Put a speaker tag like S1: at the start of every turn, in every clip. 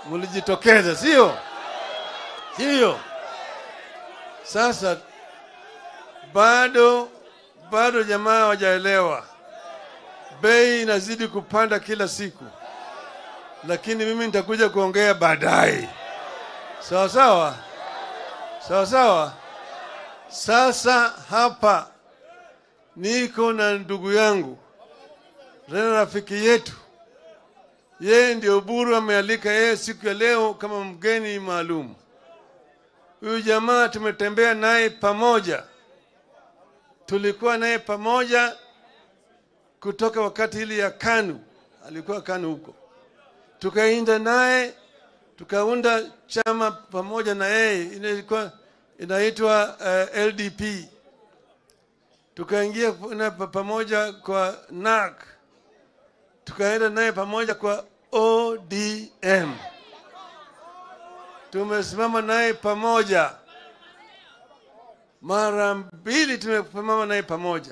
S1: mlijitokeza, sio sio? Sasa bado bado jamaa hawajaelewa, bei inazidi kupanda kila siku, lakini mimi nitakuja kuongea baadaye. Sawa sawa, sawa sawa. Sasa hapa niko na ndugu yangu tena rafiki yetu, yeye ndio Buru amealika yeye siku ya leo kama mgeni maalum. Huyu jamaa tumetembea naye pamoja, tulikuwa naye pamoja kutoka wakati ile ya KANU, alikuwa KANU huko, tukaenda naye tukaunda chama pamoja na yeye, ilikuwa inaitwa uh, LDP. Tukaingia na pamoja kwa NAK, tukaenda naye pamoja kwa ODM tumesimama naye pamoja mara mbili, tumesimama naye pamoja,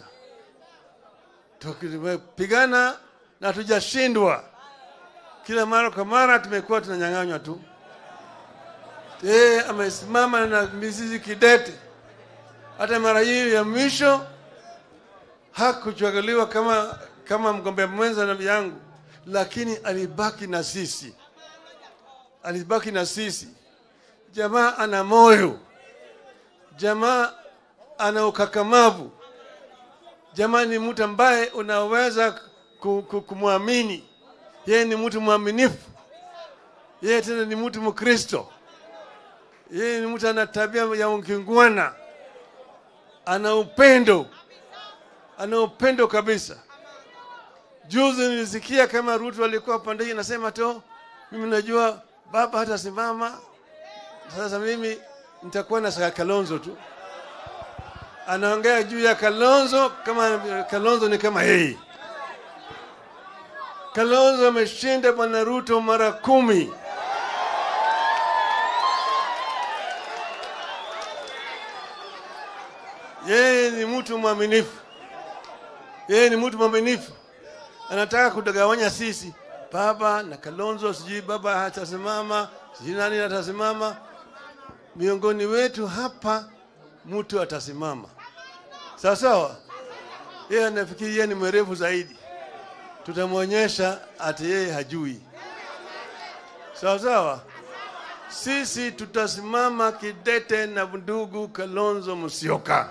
S1: tumepigana na tujashindwa. Kila mara kwa mara tumekuwa tunanyang'anywa tu. Yeye amesimama na mizizi kidete. Hata mara hii ya mwisho hakuchaguliwa kama kama mgombea mwenza na yangu, lakini alibaki na sisi, alibaki na sisi. Jamaa ana moyo, jamaa ana ukakamavu, jamaa ni mtu ambaye unaweza kumwamini. Yeye ni mtu mwaminifu, yeye tena ni mtu Mkristo, yeye ni mtu ana tabia ya ukingwana, ana upendo, ana upendo kabisa. Juzi nilisikia kama Ruto alikuwa pande hii, nasema tu mimi najua baba hatasimama sasa mimi nitakuwa na Kalonzo tu, anaongea juu ya Kalonzo kama Kalonzo ni kama yeye. Kalonzo ameshinda bwana Ruto mara kumi. Yeye ni mtu mwaminifu, yeye ni mtu mwaminifu, anataka kutagawanya sisi, baba na Kalonzo, sijui baba hatasimama, sijui nani atasimama miongoni wetu hapa mtu atasimama sawa sawa. Yeye anafikiri yeye ni mwerevu zaidi, tutamwonyesha ati yeye hajui. Sawa sawa, sisi tutasimama kidete na ndugu Kalonzo Musyoka.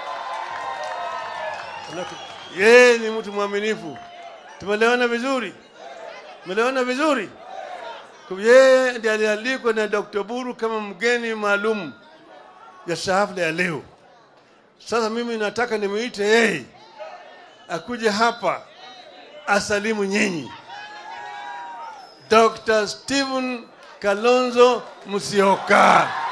S1: Yeye ni mtu mwaminifu. Tumelewana vizuri, tumelewana vizuri. Yeye ndiye alialikwa na Dr. Buru kama mgeni maalum ya hafla ya leo. Sasa mimi nataka nimuite yeye akuje hapa asalimu nyinyi. Dr. Stephen Kalonzo Musyoka.